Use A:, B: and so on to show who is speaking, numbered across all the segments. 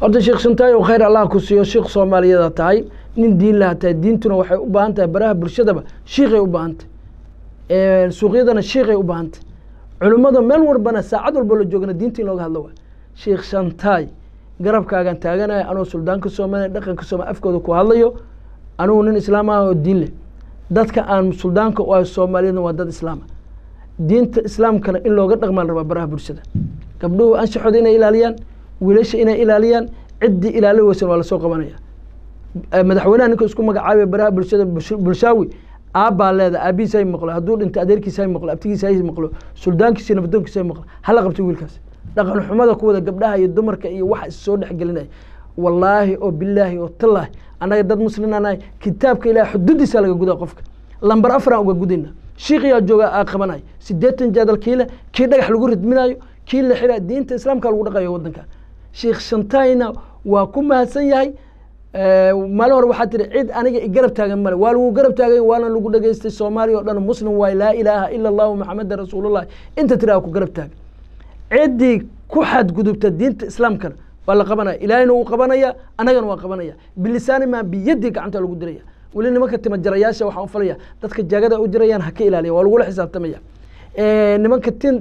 A: horta sheekh shantaayo khayr allah ku siiyo sheekh soomaaliyada tahay nin diin laha tahay diintuna waxay u baahan tahay baraha bulshadaba shiikay u baahan tahay suuqyadana shiikay u baahan tahay culimmada meel walbana saacad walba la joogana diinta in looga hadlo waa sheekh shantaay garabkaagan taaganaya anoo suldaanka soomaaliya dhaqanka soomaliya afkooda ku hadlayo anugu nin islaam ah oo diin leh dadka aan suldaanka u ah soomaaliyadna waa dad islaama diinta islaamkana in looga dhaqmaa la rabaa baraha bulshada gabdhuhu anshaxooda inay ilaaliyaan wiilasha inay ilaaliyaan ciddii ilaali weysan waa lasoo qabanaya madaxweynaha ninka isku magacaabaya baraha bulshada bulshaawi aabbaa leeda aabihiisa hay maqlo hadduu dhinto adeerkiisa hay maqlo abtigiisa hay maqlo suldaankiisa nabadoonkiisa hay maqlo hala qabto wiilkaas dhaqan xumada kuwada gabdhaha iyo dumarka iyo waxa is soo dhexgelinaya wallaahi oo bilaahi oo tallaahi annaga dad muslin anahay kitaabka ilaah xududiisa laga gudaa qofka lambar afaraan uga gudayna shiikiyaa jooga aa qabanay sideetan jaadal kiile kii dhagax lagu ridminayo kii la xira diinta islaamka lagu dhaqayo wadanka sheekh shantayna waa ku mahadsan yahay maalin hore waxaa tiri cid aniga igarab taagan male waa lagu garab taagay waana lagu dhageystay soomaaliya oo dhan muslim waay laa ilaaha ila allahu maxameda rasuulullahi inta tiraa ku garab taagan ciddii ku xadgudubta diinta islaamkana waa la qabanaya ilaahayna wuu qabanaya annagana waa qabanaya bilisaani maa biyadii gacanta lagu diraya weli nimanka timajarayaasha waxaan u falaya dadka jaagada u jirayaan ha ka ilaaliya waa lagula xisaabtamaya nimanka tin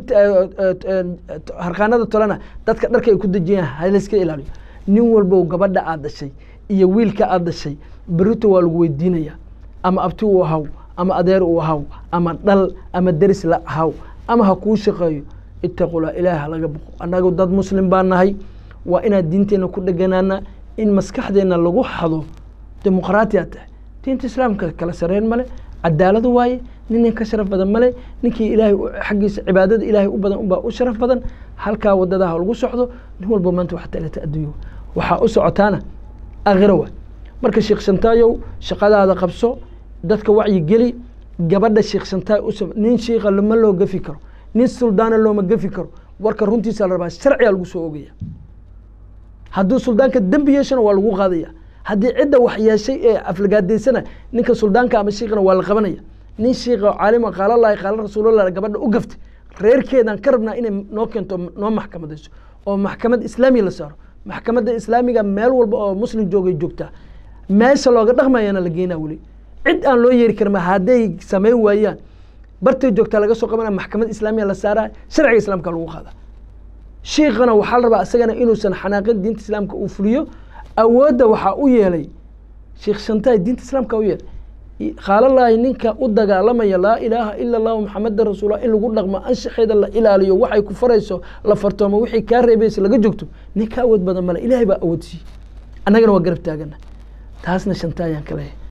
A: harqaanada tolana dadka dharka ay ku dejiyaan ha layska ilaaliyo nin walbow gabadha aad dhashay iyo wiilka aad dhashay berito waa lagu weydiinaya ama abti uu ahaw ama adeer uu ahaw ama dhal ama deris la ahaw ama ha kuu shaqeeyo itaqula ilaah halaga boqo annagu dad muslim baa nahay waa inaad diinteenna ku dheganaana in maskaxdeenna lagu xado dimuqraatiyaa tahay diinta islaamka kala sareen male cadaalad waaye nin ka sharaf badan male ninkii ilaahay xaggiisa cibaadada ilaahay u badan unbaa u sharaf badan halkaa wadadaha lagu socdo nin walba maanta wax taalata adduunyo waxaa u socotaana akhiro waay marka sheekh shantaayow shaqadaada qabso dadka wacyi geli gabadha sheekh shantaay u nin shiika lama loo gafi karo nin suldaana looma gafi karo warka runtiisa la rabaa sharciga lagu soo ogaya hadduu suldaanka dembi yeeshana waa lagu qaadaya haddii cidda wax yeeshay ee aflagaadaysana ninka suldaanka ama shiikana waa la qabanaya nin shiika caalima qaala lahi qaala rasuulallah gabadha u gaftay reerkeedan ka rabnaa inay noo keento noo maxkamadayso oo maxkamad islaamiya la saaro maxkamadda islaamiga meel walba oo muslim joogay joogtaa meesha looga dhaqmayana la geynaa weli cid aan loo yeeri karin hadday samayn waayaan bartay joogtaa laga soo qabana maxkamad islaamiya la saaraa sharciga islaamka lagu qaada shiikana waxaa la rabaa isagana inuusan xanaaqin diinta islaamka uu fuliyo awoodda waxaa u yeelay sheekh shantaay diinta islaamka u yeelay qaalalaahi ninka u dagaalamaya laa ilaaha ila allahu maxameda rasuula in lagu dhaqmo anshaxeeda la ilaaliyo waxay ku farayso la fartoomo wixii kaa reebaysa laga joogto nin ka awood badan male ilaahay baa awood siiyey annagana waa garab taagana taasna shantaayaan ka leeyahay